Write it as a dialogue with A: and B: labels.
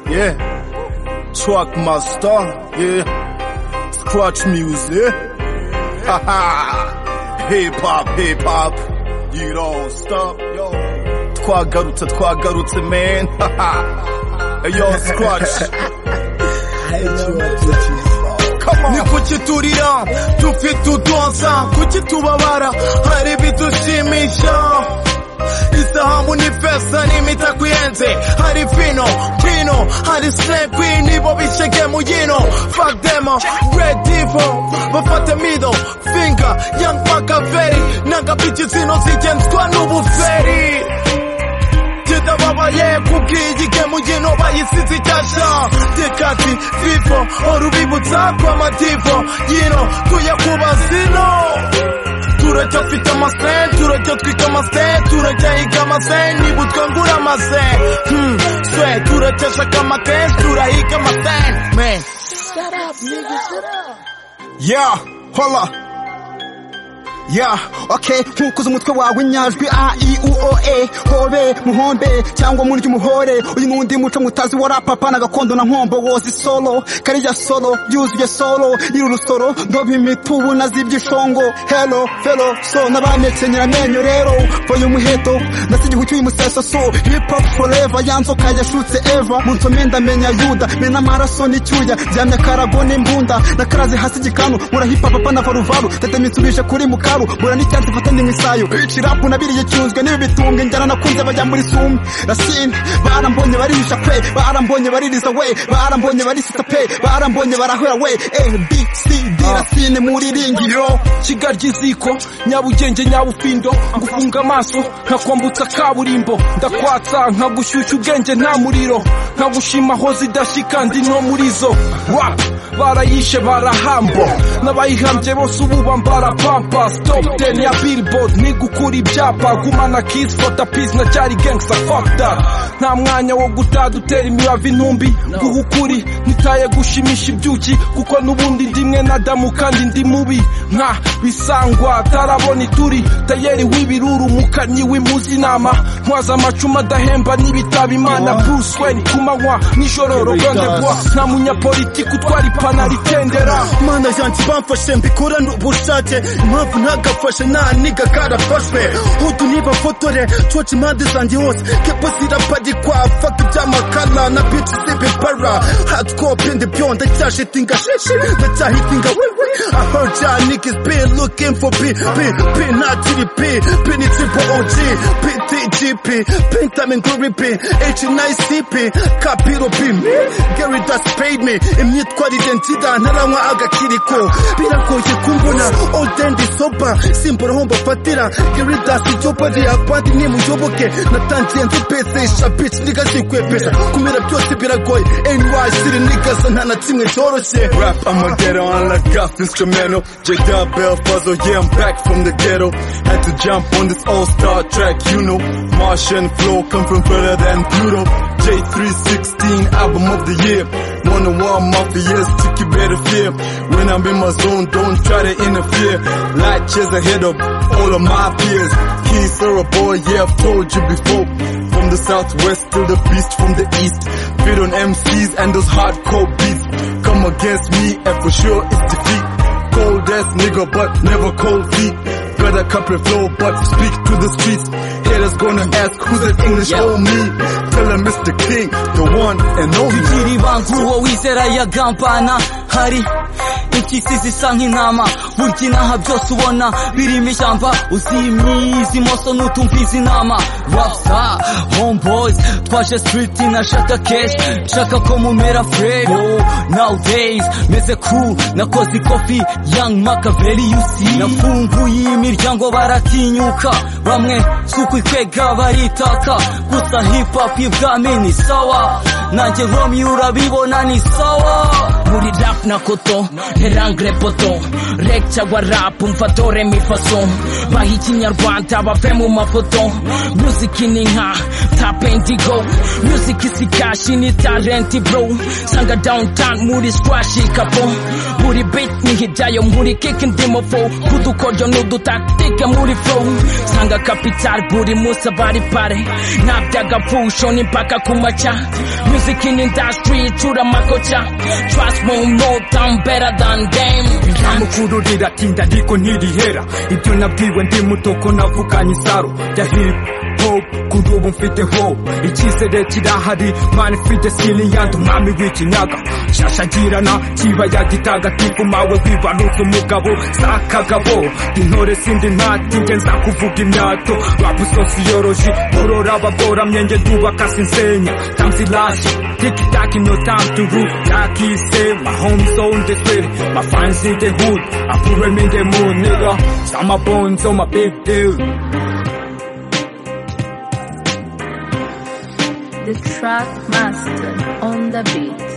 A: yeah. Truck master, yeah. Scratch music. hip hop, hip hop. You don't stop, yo. Twagarutse, twagarutse, man. yo, Scratch. ni kuki turira dufite udonsa kuki tubabara hari ibidushimisha isahamu ni fesa n'imitako ihenze hari vino kino hari snepi nibo bishege mu yino fuck them red devil bafate middle finger young makaveri n'agapici zino zigenzwa n'ubuferi ndababaye kubw'iyi gemu y'ino bayisize icyasha tekati vivo urubibutsa kw'amadivo y'ino tuyakuba zino turacyafite amase turacyo twika amase turacyahiga amase niba utwangura amase hmm, swe turacyashaka amakenshi turahiga amase man shut up nigga shut up yeah hola
B: Yeah, okay nkukuza umutwe wawe inyajwi a i u o e hobe muhombe cyangwa murya umuhore uyu nundi muco mutazi wa rapapa na gakondo na nkombo wozi solo kariya solo yuzuye solo nyiri urusoro ndoba imitubu na z'ibyishongo hello fellow so n'abanekenyera amenyo rero voye umuheto ndetse igihu cy'uyu museso so hip hop forever ya nzoka yashutse eva mu nsome ndamenya yuda mena amaraso n'icyuya byamya karago n'imbunda na karazi hasi gikanu murahipa papa na varuvaru tete mitsubije kuri mukara iwabo mbura n'icyatsi mfatanye mu isayo cirapu nabiriye cyunzwe n'ibi bitunga injyana nakunze bajya muri sumu rasine barambonye barihisha kwe barambonye baririza we barambonye barisisa pe barambonye barahwera we abcd rasine muriringiro
C: kigarya iziko nyabugenge nyabufindo ngufunga amaso nkakwambutsa kaburimbo ndakwatsa nkagushyushya ubwenge nta muriro nkagushima aho zidashyika ndi no muri zo wa barayishe barahambo n'abayihambye bose ubu bambara pampasi top ten ya billboard ni gukura ibyapa gumana kiss fota peace na cyari gangsta fuck that nta mwanya wo gutada utera imibavu intumbi guha ukuri nitaye gushimisha ibyuki kuko n'ubundi ndimwe nadamu kandi ndi mubi nka bisangwa atarabona ituri tayeri w'ibiruru umukanyi w'impuzi inama ntwaza amacumu adahemba n'ibitaba imana bruce wayne ku manywa nijoro rogandegwa nta munyapolitiki utwara ipantaro itendera
A: mana yanjye bamfashe mbikorane ubushake impamvu ntagafashe nta niga karafashwe utu nibafotore coca impande zanjye hose kepo ziraparikwa faka iby'amakara na bici z'ibibara hatwopende byo ndacyashitinga shishi ndacyahitinga wewe aho janik is been looking for p p p not tdp p ni triple og p tgp p time glory p h nice cp kapiro p me gary das paid me imyitwarire nzida ntaranywa agakiriko biragoye kumbona odende sopa simbura aho mbafatira geridasi icupa riyapadi nimuyoboke natangiye nzipesesha bici ntigazikwepesha kumira byose biragoye nyciri nigasa nta na kimwe cyoroshye
D: rap amagero on a gas instrumental jada bell fuzzle yeah i'm back from the ghetto had to jump on this all-star track you know martian flow come from further than pluto j316 album of the year wanna warm up the years to keep better fear when i'm in my zone don't try to interfere light years ahead of all of my peers keys are a boy yeah i've told you before from the southwest to the beast from the east fit on mcs and those hardcore beats come against me and for sure it's defeat cold ass nigga but never cold feet got a couple flow but speak to the streets haters gonna ask who that english yeah. old me tell them mr king the one and only
E: kikiri bankuwo wizera ya gampana hari impyisi zisa nk'intama burya inaha byose ubona birimo ishyamba uzimiza imoso n'utumviza inama rapsa homeboys twaje street nashaka keshi nshaka ko mumera frego nowadays meze cool nakoze ikofi young makaveri yusi nafunguye imiryango baratinyuka bamwe suku ikwega baritaka gusa hip hop ibwami ni sawa nanjye nkomi urabibona ni sawa
F: muri rap na koto herangre poto rek cyangwa rap mfatore mifaso baha ikinyarwanda bave mu mafoto music ni nka tapen indigo music is cash ni talent bro sanga downtown muri squash kapo muri beat ni hijayo muri kick ndimo flow kudukoryo n'udutaktika muri flow sanga capital buri musa bari pare nabyagapfusho ni mpaka kumaca music in industry tura makoca trust me no down better than them
G: ntamukururira tinda ariko ntirihera ibyo nabwiwe ndi muto ko navuganye isaro ya hip hop kuri ubu mfite ho icyizere kirahari mani mfite siriyandi umwami w'ikinyaga shashagirana kibaya gitagatifu mawe wibarutse umugabo za kagabo intore sindi ntati nge nza kuvuga imyato rapu sosiyoroji borora abagoramye nge ndubaka sinsenya tamziraje tikitaki no time to root takise my home zone the city my fans in the hood I put them in the mood nigga some my bones on my big deal
H: the track master on the beat.